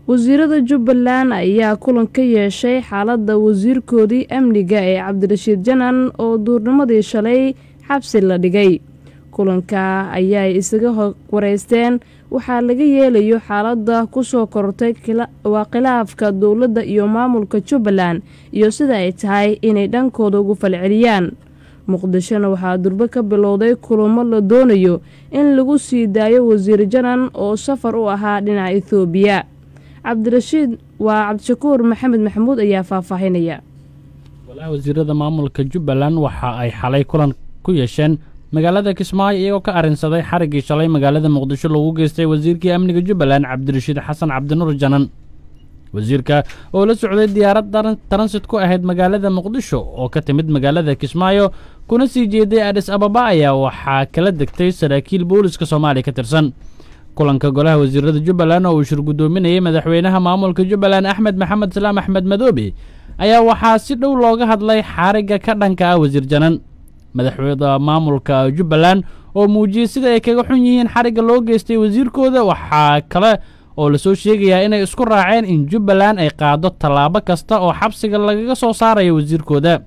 wasiirada jubbaland ayaa kulan ka yeeshay xaaladda wasiirkoodii amniga ee cabdirashiid janan oo duurnimadii shalay xabsi la dhigay kulanka ayay isaga wareysteen waxaa laga yeelayo xaaladda kusoo kortay waa khilaafka dowladda iyo maamulka jubbaland iyo sida ay tahay inay dhankooda ugu falceliyaan muqdishona waxaa durbo ka bilowday kulamo la doonayo in lagu sii daayo wasiir janan oo safar u ahaa dhinaca ethoobiya cabdirashiid waa cabdishakuur maxamed maxamuud ayaa faahfaahinaya golaha wasiirada maamulka jubbaland waxa ay xalay kulan ku yeesheen magaalada kismaayo iyagoo ka arrinsaday xariggii shalay magaalada muqdisho lagu geystay wasiirkii amniga jubbaland cabdirashiid xasan cabdinuur janan wasiirka oo la socday diyaarad taransit ku ahayd magaalada muqdisho oo ka timid magaalada kismaayo kuna sii jeeday adhis ababa ayaa waxaa kala degtay saraakiil booliska soomaaliya ka tirsan kulanka golaha wasiirada jubbaland oo uu shir guddoominayay madaxweynaha maamulka jubbaland axmed maxamed salaam axmed madoobe ayaa waxaa si dhow looga hadlay xarigga ka dhanka ah wasiir janan madaxweyda maamulka jubbaland oo muujiyey sida ay kaga xun yihiin xarigga loo geystay wasiirkooda waxaa kale oo lasoo sheegayaa inay isku raaceen in jubbaland ay qaado tallaabo kasta oo xabsiga lagaga soo saarayo wasiirkooda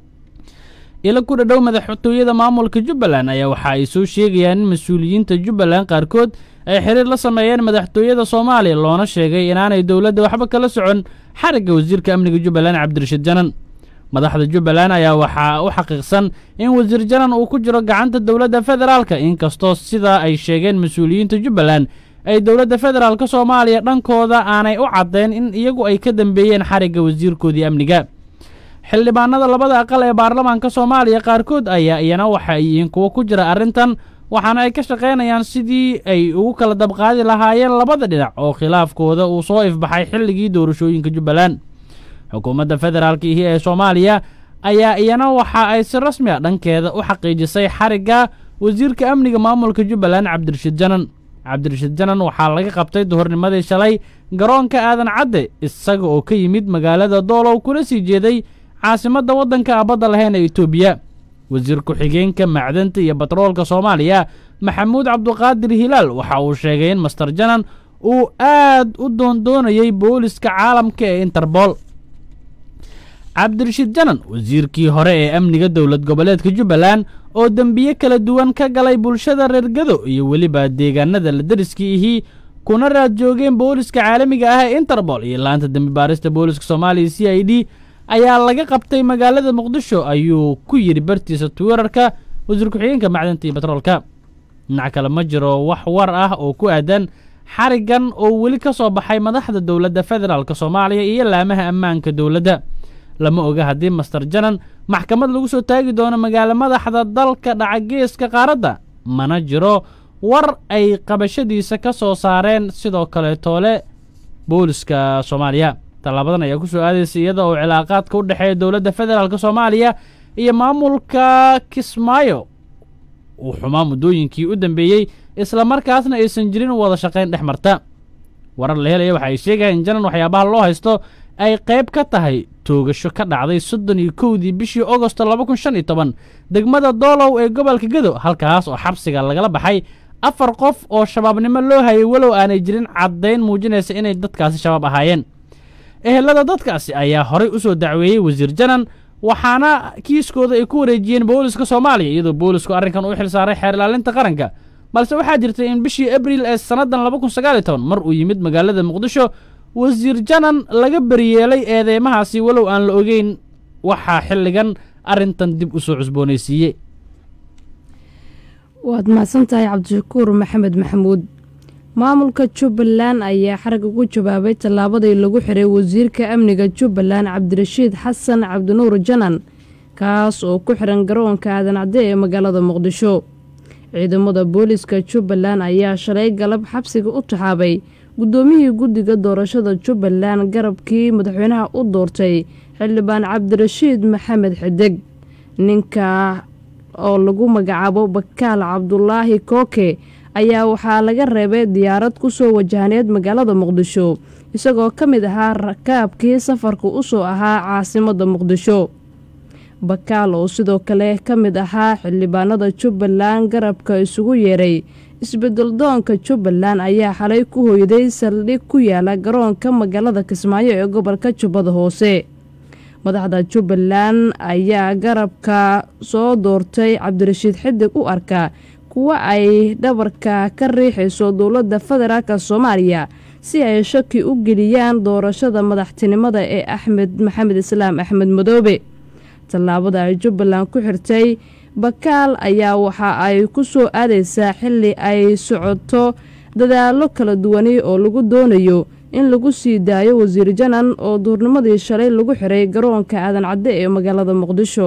ila ku dhadhow madaxtooyada maamulka jubbaland ayaa waxa ay soo sheegayaan in mas-uuliyiinta jubbaland qaarkood ay xiriir la sameeyeen madaxtooyada soomaaliya loona sheegay inaanay dowladda waxba kala socon xarigga wasiirka amniga jubbaland cabdirashiid janan madaxda jubbaland ayaa waxaa u xaqiiqsan in wasiir janan uu ku jiro gacanta dowladda federaalka inkastoo sidaa ay sheegeen mas-uuliyiinta jubbaland ay dowladda federaalka soomaaliya dhankooda aanay u caddayn in iyagu ay ka dambeeyeen xarigga wasiirkoodii amniga xildhibaanada labada aqal ee baarlamaanka soomaaliya qaarkood ayaa iyana waxa ay yihiin kuwo ku jira arrintan waxaana ay ka shaqaynayaan sidii ay ugu kala dabqaadi lahaayeen labada dhinac oo khilaafkooda uu soo ifbaxay xilligii doorashooyinka jubbaland xukuumadda federaalka ihi ee soomaaliya ayaa iyana waxa ay si rasmi a dhankeeda u xaqiijisay xarigga wasiirka amniga maamulka jubbaland cabdirashiid janan cabdirashiid janan waxaa laga qabtay duhurnimadii shalay garoonka aadan cadde isaga oo ka yimid magaalada doolow kuna sii jeeday caasimadda waddanka abadda lahayn ee etoobiya wasiir ku-xigeenka macdanta iyo batroolka soomaaliya maxamuud cabduqaadir hilaal waxa uu sheegay in master janan uu aad u doondoonayay booliska caalamka ee interbool cabdirashiid janan wasiirkii hore ee amniga dowlad goboleedka jubbaland oo dembiye kala duwan ka galay bulshada reer gado iyo weliba deegaanada la deriskii ihii kuna raad joogeen booliska caalamiga ah ee interbool iyo laanta dembi baarista booliska soomaaliya c i d ayaa laga qabtay magaalada muqdisho ayuu ku yidhi bartiisa twitter-ka wasiir ku-xigeenka macdanta iyo batroolka dhinac kale ma jiro wax war ah oo ku aadan xariggan oo weli ka soo baxay madaxda dowladda federaalk soomaaliya iyo laamaha ammaanka dowladda lama oga haddii master janan maxkamad lagu soo taagi doono magaalo madaxda dalka dhaca geeska qaaradda mana jiro war ay qabashadiisa ka soo saareen sidoo kale toole booliska soomaaliya tallaabadan ayaa ku soo aadaysa iyada oo cilaaqaadka u dhexeeya dowladda federaalk soomaaliya iyo maamulka kismaayo uu xumaa muddooyinkii u dambeeyey isla markaasna aysan jirin wada shaqayn dhex marta warar la helaya waxa ay sheegayaan in janan waxyaabaha loo haysto ay qayb ka tahay toogasho ka dhacday soddon iyo kowdii bishii agosto laba kun shan iyo toban degmada doolow ee gobolka gedo halkaas oo xabsiga lagala baxay afar qof oo shabaabnimo loo hayay walow aanay jirin caddayn muujinaysa inay dadkaasi shabaab ahaayeen ehelada dadkaasi ayaa horay u soo dacweeyey wasiir janan waxaana kiiskooda ay ku wareejiyeen booliska soomaaliya iyadoo boolisku arrinkan u xil saaray xeer ilaalinta qaranka balse waxaa jirtay in bishii abriil ee sannadan laba kun sagaal iyo toban mar uu yimid magaalada muqdisho wasiir janan laga beryeelay eedeymahaasi walow aan la ogeyn waxaa xilligan arrintan dib u soo cusboonaysiiyey waad mahadsan tahay cabdishakuur maxamed maxamuud maamulka jubbaland ayaa xarag ugu jawaabay tallaabadii lagu xiray wasiirka amniga jubbaland cabdirashiid xasan cabdinuur janan kaas oo ku xiran garoonka aadan cadde ee magaalada muqdisho ciidamada booliska jubbaland ayaa shalay galab xabsiga u taxaabay guddoomiyihii guddiga doorashada jubbaland garabkii madaxweynaha u doortay xildhibaan cabdirashiid maxamed xideg ninka oo lagu magacaabo bakaal cabdulaahi kooke ayaa waxaa laga reebay diyaarad ku soo wajahneed magaalada muqdisho isagoo ka mid ahaa rakaabkii safarka u soo ahaa caasimadda muqdisho bakaal oo sidoo kale ka mid ahaa xildhibaanada jubbaland garabka isugu yeeray isbeddeldoonka jubbaland ayaa xalay ku hoyday saldhig ku yaala garoonka magaalada kismaayo ee gobolka jubbada hoose madaxda jubbaland ayaa garabka soo doortay cabdirashiid xidig u arka kuwa ay dhabarka ka riixayso dowladda federaalk soomaaliya si ay shaki u geliyaan doorashada madaxtinimada ee axmed maxamed islaam axmed madoobe tallaabada ay jubbaland ku xirtay bakaal ayaa waxa ay ku soo aadaysaa xilli ay socoto dadaallo kala duwani oo lagu doonayo in lagu sii daayo wasiir janan oo duurnimadii shalay lagu xiray garoonka aadan cadde ee magaalada muqdisho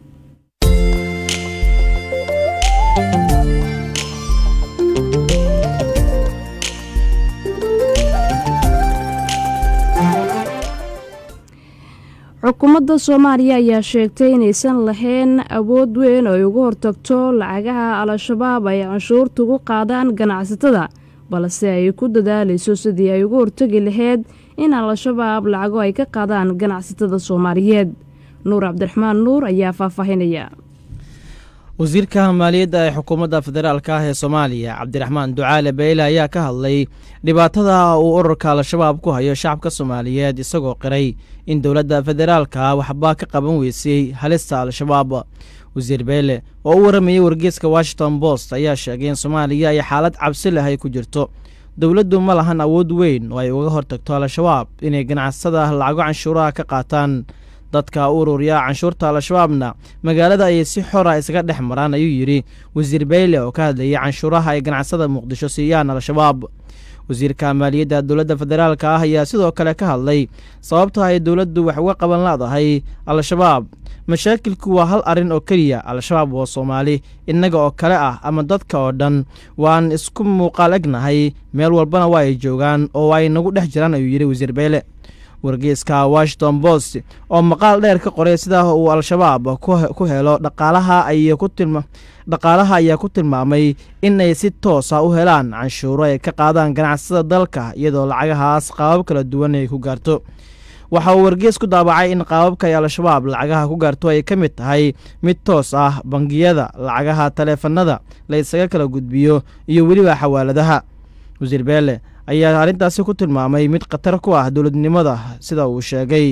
xukuumadda soomaaliya ayaa sheegtay inaysan lahayn awood weyn oo ay uga hortagto lacagaha al-shabaab ay canshuurta ugu qaadaan ganacsatada balse ay ku dadaalayso sidii ay uga hortagi lahayd in al-shabaab lacago ay ka qaadaan ganacsatada soomaaliyeed nuur cabdiraxmaan nuur ayaa faahfaahinaya wasiirka maaliyadda ee xukuumadda federaalk ah ee soomaaliya cabdiraxmaan ducaale beyle ayaa ka hadlay dhibaatada uu ururka al-shabaab ku hayo shacabka soomaaliyeed isagoo qiray in dowladda federaalka waxbaa ka qaban weysay halista al-shabaab wasiir beyle oo u waramayey wargeeska washington post ayaa sheegay in soomaaliya ay xaalad cabsi leh ay ku jirto dowladdu ma lahan awood weyn oo ay uga hortagto al-shabaab inay ganacsada lacago canshuuraha ka qaataan dadka ururiya canshuurta al-shabaabna magaalada ayay si xora isaga dhex maraan ayuu yidhi wasiir beyle oo ka hadlayay canshuuraha ay ganacsada muqdisho siiyaan al-shabaab wasiirka maaliyadda dowladda federaalka ah ayaa sidoo kale ka hadlay sababta ay dowladdu wax uga qaban leedahay al-shabaab mashaakilku waa hal arrin oo keliya al-shabaab waa soomaali innaga oo kale ah ama dadka oo dhan waan isku muuqaal egnahay meel walbana waa ay joogaan oo ay nagu dhex jiraan ayuu yidhi wasiir beyle wargeeska washington post oo maqaal dheer ka qoray sida uu al-shabaab ku helo dhaqaalaha dhaqaalaha ayaa ku tilmaamay inay si toosa u helaan canshuuro ay ka qaadaan ganacsada dalka iyadoo lacagahaas qaabab kala duwan ay ku gaarto waxa uu wargees ku daabacay in qaababka ay al-shabaab lacagaha ku gaarto ay ka mid tahay mid toos ah bangiyada lacagaha taleefanada la ysaga kala gudbiyo iyo weliba xawaaladaha wasiir beele ayaa arrintaasi ku tilmaamay mid khatar ku ah dowladnimada sida uu sheegay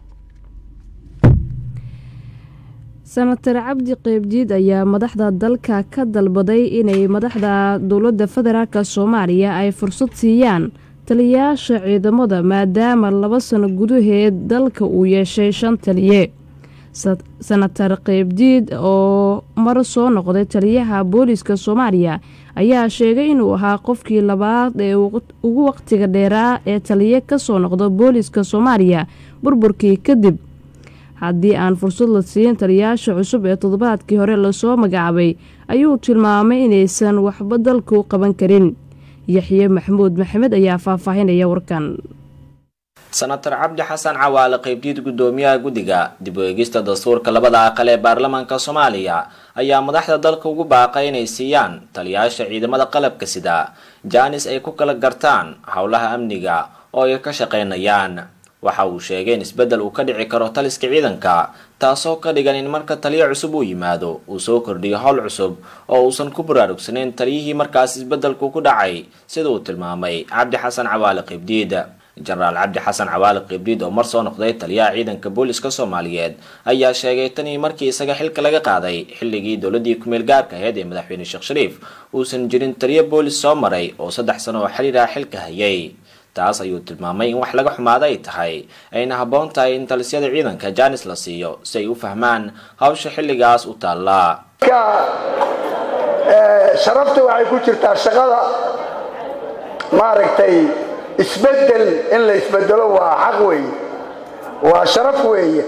senatar cabdi qeybdiid ayaa madaxda dalka ka dalbaday inay madaxda dowladda federaalk soomaaliya ay fursad siiyaan taliyayaasha ciidamada maadaama laba sano gudaheed dalka uu yeeshay shan taliye senatar qeybdiid oo mar soo noqday taliyaha booliiska soomaaliya ayaa sheegay inuu ahaa qofkii labaad ee ugu waqtiga dheeraa ee taliye kasoo noqda booliiska soomaaliya burburkii kadib haddii aan fursad la siin taliyayaasha cusub ee toddobaadkii hore lasoo magacaabay ayuu tilmaamay inaysan waxba dalka u qaban karin yaxye maxamuud maxamed ayaa faahfaahinaya warkan senatar cabdi xasan cawaale qaybdiid guddoomiyaha guddiga dib u eegista dastuurka labada aqal ee baarlamaanka soomaaliya ayaa madaxda dalka ugu baaqay inay siiyaan taliyayaasha ciidamada qalabka sida jaanis ay ku kala gartaan howlaha amniga oo ay ka shaqaynayaan waxa uu sheegay in isbeddel uu ka dhici karo taliska ciidanka taasoo ka dhigan in marka taliyo cusub uu yimaado uu soo kordhiyo howl cusub oo uusan ku baraarugsanayn taliyihii markaas isbeddelku ku dhacay sida uu tilmaamay cabdi xasan cawaale qaybdiid jenaraal cabdi xasan cawaale qibdiid oo mar soo noqday taliyaha ciidanka booliska soomaaliyeed ayaa sheegay tanii markii isaga xilka laga qaaday xilligii dowladii kumeel gaarka aheyd ee madaxweyne sheekh shariif uusan jirin taliyo boolis soo maray oo saddex sano oo xiriir ah xilka hayay taas ayuu tilmaamay in wax laga xumaada ay tahay ayna habboon tahay in talisyada ciidanka jaanis la siiyo si ay u fahmaan hawsha xilligaas u taallaa sharafta waxay ku jirtaa shaqada maaragtay isbedel in la isbedelo waa xaq weeye waa sharaf weeye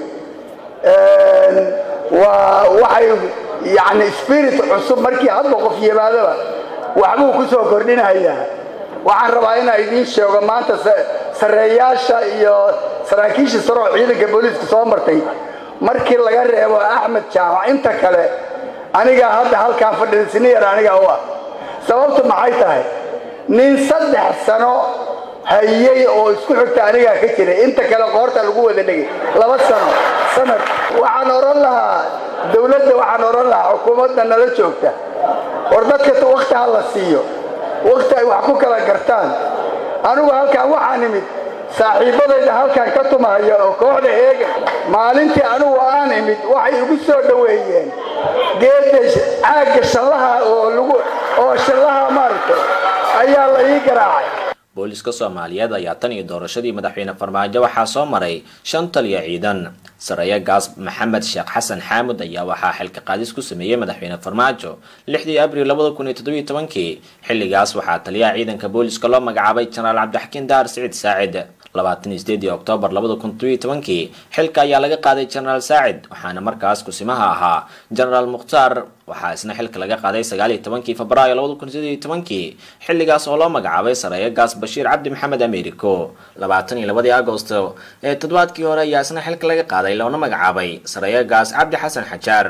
waa waxay yani spirit cusub markii hadba qof yimaadaba waxbuu ku soo kordhinayaa waxaan rabaa inaa idiin sheego maanta sarreeyaasha iyo saraakiisha saroo ciidanka booliiska soo martay markii laga reebo axmed jaamac inta kale anigaa hadda halkaan fadhida siniyar anigaa u ah sababtu maxay tahay nin saddex sano hayey oo isku xigta anigaa ka jiray inta kale qoorta lagu wada dhegay laba sano sanad waxaan odhan lahaa dowladda waxaan odhan lahaa xukuumadda nala joogta war dadka wakhti ha la siiyo wakhti ay wax ku kala gartaan anigu halkaan waxaan imid saaxiibbadayda halkan ka tumahaya oo kooxda heega maalintii anigu aan imid waxay igu soo dhoweeyeen geedda caagga shallaha oo lagu oo shallaha maaragtay ayaa la ii garaacay booliska soomaaliyeed ayaa tan iyo doorashadii madaxweyne farmaajo waxaa soo maray shan taliya ciidan sareeya gaas maxamed sheekh xasan xaamud ayaa waxaa xilka qaadis ku sameeyey madaxweyne farmaajo lixdii abril labada kun iyo toddobiyo tobankii xilligaas waxaa taliyaha ciidanka booliska loo magacaabay jenaraal cabdixakiin daar siciid saacid labaatan iyo sideedii oktoobar labada kun toddobiyo tobankii xilka ayaa laga qaaday jenaraal saacid waxaana markaas kusimaha ahaa jenaraal mukhtaar waxaa isna xilka laga qaaday sagaal iyo tobankii febraayo labada kun sideed iyo tobankii xilligaas oo loo magacaabay sareeya gaas bashiir cabdi maxamed americo labaatan iyo labadii agosto ee toddobaadkii hore ayaa isna xilka laga qaaday loona magacaabay sareeya gaas cabdi xasan xajaar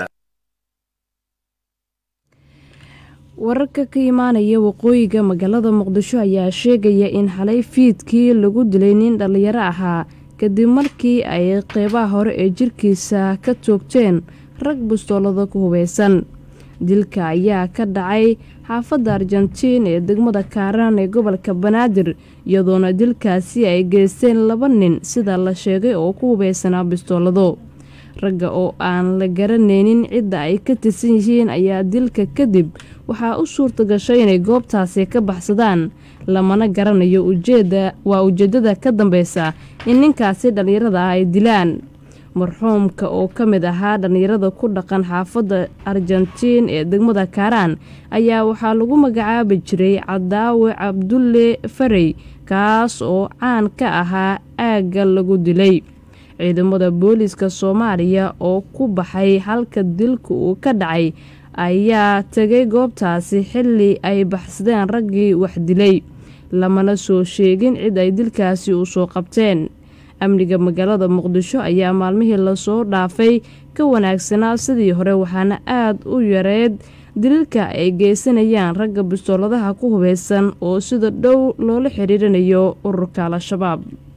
wararka ka imaanaya waqooyiga magaalada muqdisho ayaa sheegaya in xalay fiidkii lagu dilay nin dhallinyaro ahaa kadib markii ay qeybaha hore ee jirkiisa ka toogteen rag bustoolada ku hubeysan dilka ayaa ka dhacay xaafadda argentiin ee degmada kaaraan ee gobolka banaadir iyadoona dilkaasi ay geysteen laba nin sida la sheegay oo ku hubeysanaa bistoolado ragga oo aan la garanaynin cidda ay ka tirsan yihiin ayaa dilka kadib waxaa u suurta gashay inay goobtaasi ka baxsadaan lamana garanayo ujeeda waa ujeeddada ka dambeysa in ninkaasi dhallinyarada ah ay dilaan marxuumka oo ka mid ahaa dhallinyarada ku dhaqan xaafadda argentiin ee degmada kaaraan ayaa waxaa lagu magacaabi jiray cadaawe cabdulle farey kaas oo caan ka ahaa aagga lagu dilay ciidamada booliiska soomaaliya oo ku baxay halka dilka uu ka dhacay ayaa tegay goobtaasi xilli ay baxsadeen raggii wax dilay lamana soo sheegin cid ay dilkaasi u soo qabteen amniga magaalada muqdisho ayaa maalmihii lasoo dhaafay ka wanaagsanaa sidii hore waxaana aad u yareed dililka ay geysanayaan ragga bistooladaha ku hubeysan oo sida dhow loola xiriirinayo ururka al-shabaab